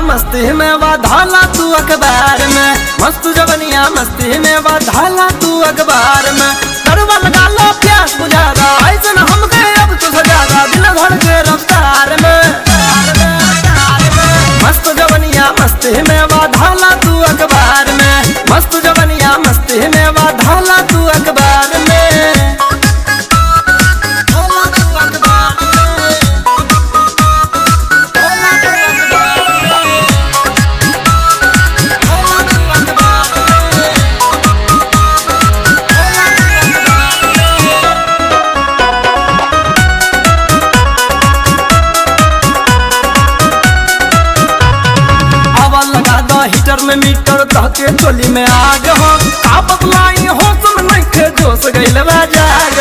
मस्ती में वाधाला तू अखबार में मस्त जवनिया मस्ती में वाधाला तू अखबार में करवा लगा लो प्यास बुझादा ऐसे न हम गए अब तो सजादा दिल धड़ के रफ्तार में मस्त जवनिया मस्ती में वाधाला तू अखबार में मस्त जवनिया मस्ती में वाधाला तू अखबार में धाला तू अखबार में धाला तू अखबार में धाला तू अखबार में धाला तू अखबार में हवा लगा दो हीटर में मीटर धके चोली में आग हो का बदलाई हो तुम नहीं के जोश गइल बा जाग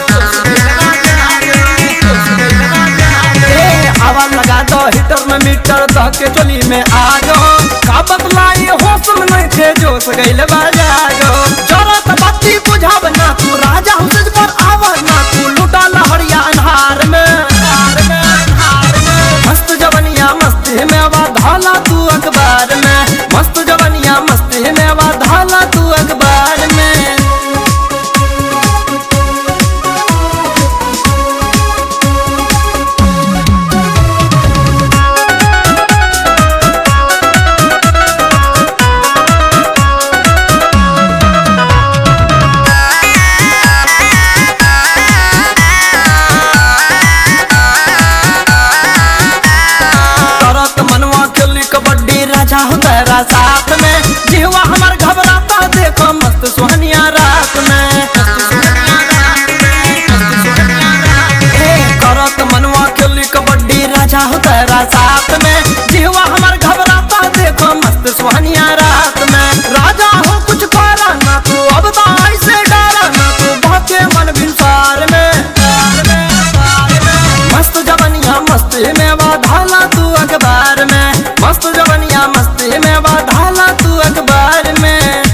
ए, हवा लगा दो हीटर में मीटर धके चोली में आग हो का बदलाई हो तुम नहीं के जोश गइल बा जाग जरत बत्ती बुझाव ना तू राजा हुसैन पर आवा ना तू लुटा लहरिया अन्हार में मस्त जवनिया मस्ती में वाधाला तू अखबार में मस्त जवनिया मस्ती में वाधाला तू अखबार में करत मनवा चली कबड्डी राजा हो तेरा साथ में जीवा हमार घबराता देखो मस्त सुहनिया रात में ए, करत मनवा चली कबड्डी राजा हो तेरा साथ में जीवा हमार घबराता देखो मस्त सुहनिया रात में राजा हो कुछ पारा ना तू अब तो ऐसे डरा ना तू बहके मन बिनसार में मस्त जवनिया मस्ती में वाधाला तू अखबार में मस्त जवनिया मस्ती में वाधाला तू अखबार में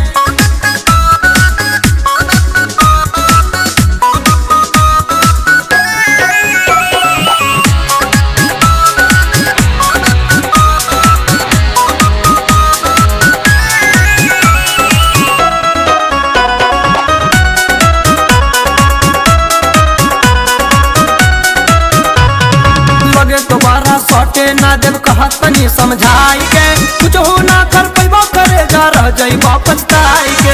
लगे दोबारा सौटे ना जब कहत तनी समझाई के कुछ हो ना कर पैबो करे जा रह जाई वापस ताई के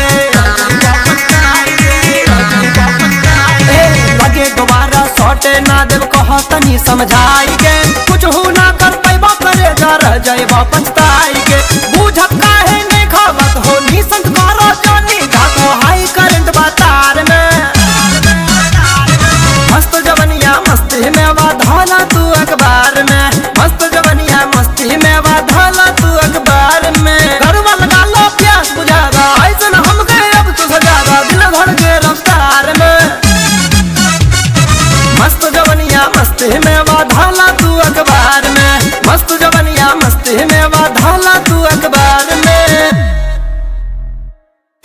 ए, लगे दोबारा सौटे ना जब कहत तनी समझाई